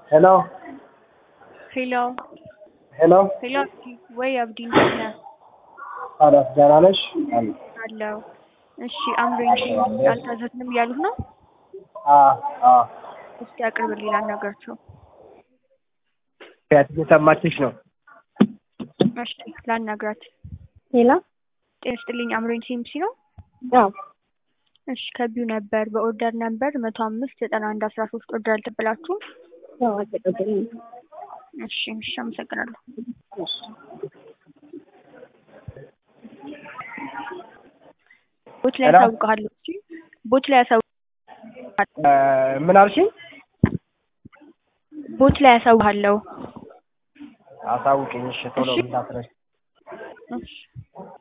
ሄሎ ሄሎ ሄሎ ሄሎ አብዲ ወይ አብዲ እንዴት ነህ? አዳስ ደህና ነሽ? አለሁ። አለው። እሺ አምሮኝ አልታዘዝንም እያሉት ነው። አዎ አዎ እስኪ አቅርብልኝ ላናገራቸው። ያት እየሰማችሽ ነው። እሺ ላናግራት። ሌላ ጤና ይስጥልኝ አምሮኝ ሲምሲ ነው። አዎ እሺ ከቢው ነበር በኦርደር ነበር መቶ አምስት ዘጠና አንድ አስራ ሶስት ኦርደር አልተበላችሁም? አዎ አልተቀበልንም። እሺ እሺ አመሰግናለሁ። ቦት ላይ ሄሎ? ያሳውቅሃለሁ። እሺ ቦት ላይ ያሳውቅ እ ምን አልሽኝ? ቦት ላይ ያሳውቅሃለሁ። አሳውቅኝ እሺ ቶሎ እሺ። እንዳትረሽ። እሺ